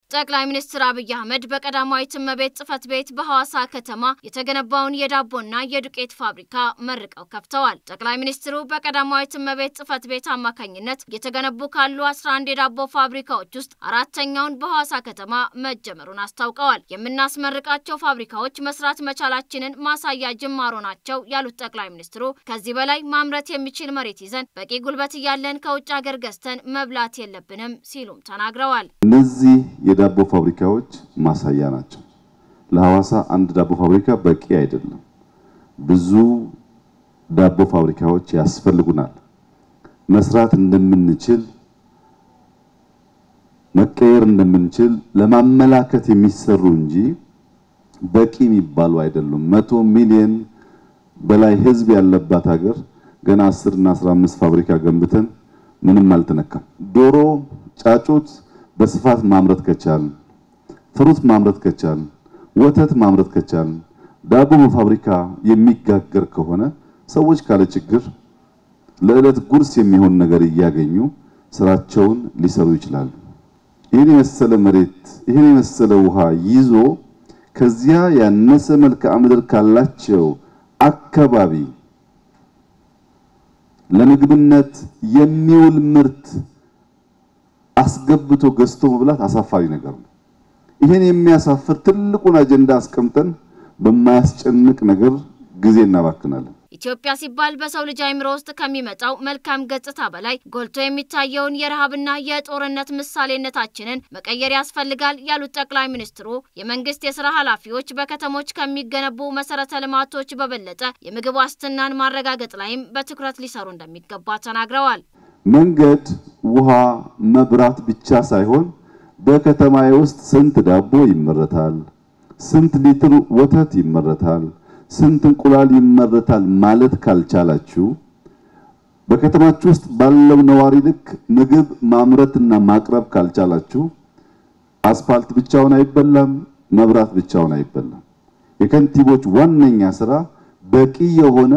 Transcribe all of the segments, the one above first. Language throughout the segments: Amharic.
ጠቅላይ ሚኒስትር አብይ አህመድ በቀዳማዊት እመቤት ጽሕፈት ቤት በሐዋሳ ከተማ የተገነባውን የዳቦና የዱቄት ፋብሪካ መርቀው ከፍተዋል። ጠቅላይ ሚኒስትሩ በቀዳማዊት እመቤት ጽሕፈት ቤት አማካኝነት የተገነቡ ካሉ 11 የዳቦ ፋብሪካዎች ውስጥ አራተኛውን በሐዋሳ ከተማ መጀመሩን አስታውቀዋል። የምናስመርቃቸው ፋብሪካዎች መስራት መቻላችንን ማሳያ ጅማሮ ናቸው ያሉት ጠቅላይ ሚኒስትሩ ከዚህ በላይ ማምረት የሚችል መሬት ይዘን በቂ ጉልበት እያለን ከውጭ ሀገር ገዝተን መብላት የለብንም ሲሉም ተናግረዋል። እነዚህ የዳቦ ፋብሪካዎች ማሳያ ናቸው። ለሐዋሳ አንድ ዳቦ ፋብሪካ በቂ አይደለም። ብዙ ዳቦ ፋብሪካዎች ያስፈልጉናል። መስራት እንደምንችል መቀየር እንደምንችል ለማመላከት የሚሰሩ እንጂ በቂ የሚባሉ አይደሉም። መቶ ሚሊዮን በላይ ሕዝብ ያለባት ሀገር ገና 10 እና 15 ፋብሪካ ገንብተን ምንም አልተነካም። ዶሮ ጫጩት በስፋት ማምረት ከቻልን፣ ፍሩት ማምረት ከቻልን፣ ወተት ማምረት ከቻልን፣ ዳቦ በፋብሪካ የሚጋገር ከሆነ ሰዎች ካለ ችግር ለዕለት ጉርስ የሚሆን ነገር እያገኙ ስራቸውን ሊሰሩ ይችላሉ። ይህን የመሰለ መሬት ይህን የመሰለ ውሃ ይዞ ከዚያ ያነሰ መልክዓ ምድር ካላቸው አካባቢ ለምግብነት የሚውል ምርት አስገብቶ ገዝቶ መብላት አሳፋሪ ነገር ነው። ይሄን የሚያሳፍር ትልቁን አጀንዳ አስቀምጠን በማያስጨንቅ ነገር ጊዜ እናባክናለን። ኢትዮጵያ ሲባል በሰው ልጅ አእምሮ ውስጥ ከሚመጣው መልካም ገጽታ በላይ ጎልቶ የሚታየውን የረሃብና የጦርነት ምሳሌነታችንን መቀየር ያስፈልጋል ያሉት ጠቅላይ ሚኒስትሩ የመንግስት የስራ ኃላፊዎች በከተሞች ከሚገነቡ መሰረተ ልማቶች በበለጠ የምግብ ዋስትናን ማረጋገጥ ላይም በትኩረት ሊሰሩ እንደሚገባ ተናግረዋል። መንገድ፣ ውሃ፣ መብራት ብቻ ሳይሆን በከተማዬ ውስጥ ስንት ዳቦ ይመረታል፣ ስንት ሊትር ወተት ይመረታል ስንት እንቁላል ይመረታል ማለት ካልቻላችሁ በከተማችሁ ውስጥ ባለው ነዋሪ ልክ ምግብ ማምረትና ማቅረብ ካልቻላችሁ አስፋልት ብቻውን አይበላም፣ መብራት ብቻውን አይበላም። የከንቲቦች ዋነኛ ስራ በቂ የሆነ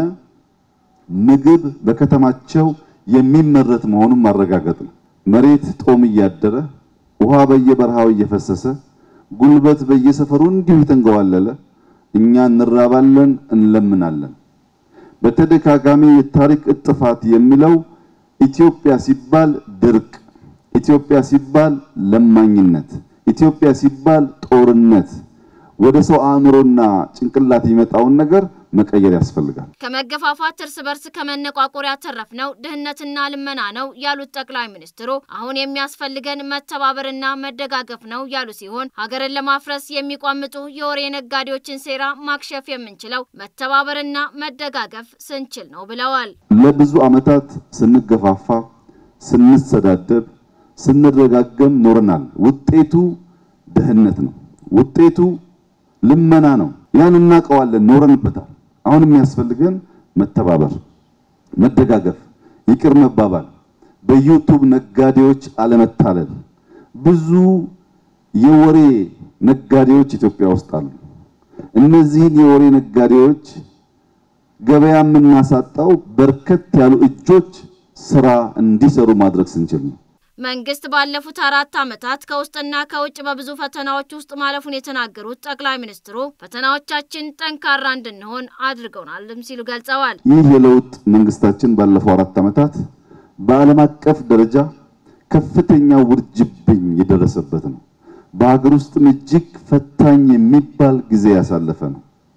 ምግብ በከተማቸው የሚመረት መሆኑን ማረጋገጥ ነው። መሬት ጦም እያደረ ውሃ በየበረሃው እየፈሰሰ ጉልበት በየሰፈሩ እንዲሁ የተንገዋለለ እኛ እንራባለን፣ እንለምናለን። በተደጋጋሚ የታሪክ እጥፋት የሚለው ኢትዮጵያ ሲባል ድርቅ፣ ኢትዮጵያ ሲባል ለማኝነት፣ ኢትዮጵያ ሲባል ጦርነት ወደ ሰው አእምሮና ጭንቅላት የሚመጣውን ነገር መቀየር ያስፈልጋል። ከመገፋፋት እርስ በርስ ከመነቋቆር ያተረፍነው ድህነትና ልመና ነው ያሉት ጠቅላይ ሚኒስትሩ አሁን የሚያስፈልገን መተባበርና መደጋገፍ ነው ያሉ ሲሆን ሀገርን ለማፍረስ የሚቋምጡ የወሬ ነጋዴዎችን ሴራ ማክሸፍ የምንችለው መተባበርና መደጋገፍ ስንችል ነው ብለዋል። ለብዙ ዓመታት ስንገፋፋ፣ ስንሰዳደብ፣ ስንረጋገም ኖረናል። ውጤቱ ድህነት ነው። ውጤቱ ልመና ነው። ያን እናውቀዋለን፣ ኖረንበታል። አሁን የሚያስፈልገን መተባበር፣ መደጋገፍ፣ ይቅር መባባል፣ በዩቱብ ነጋዴዎች አለመታለል። ብዙ የወሬ ነጋዴዎች ኢትዮጵያ ውስጥ አሉ። እነዚህን የወሬ ነጋዴዎች ገበያ የምናሳጣው በርከት ያሉ እጆች ስራ እንዲሰሩ ማድረግ ስንችል ነው። መንግስት ባለፉት አራት ዓመታት ከውስጥና ከውጭ በብዙ ፈተናዎች ውስጥ ማለፉን የተናገሩት ጠቅላይ ሚኒስትሩ ፈተናዎቻችን ጠንካራ እንድንሆን አድርገውናልም ሲሉ ገልጸዋል። ይህ የለውጥ መንግስታችን ባለፈው አራት ዓመታት በዓለም አቀፍ ደረጃ ከፍተኛ ውርጅብኝ የደረሰበት ነው። በሀገር ውስጥም እጅግ ፈታኝ የሚባል ጊዜ ያሳለፈ ነው።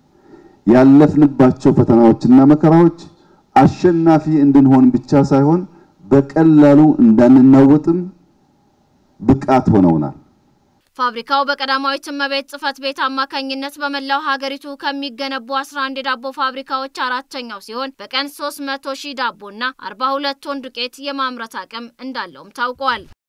ያለፍንባቸው ፈተናዎችና መከራዎች አሸናፊ እንድንሆን ብቻ ሳይሆን በቀላሉ እንዳንናወጥም ብቃት ሆነውናል። ፋብሪካው በቀዳማዊት እመቤት ጽሕፈት ቤት አማካኝነት በመላው ሀገሪቱ ከሚገነቡ 11 የዳቦ ፋብሪካዎች አራተኛው ሲሆን በቀን 300 ሺህ ዳቦና 42 ቶን ዱቄት የማምረት አቅም እንዳለውም ታውቋል።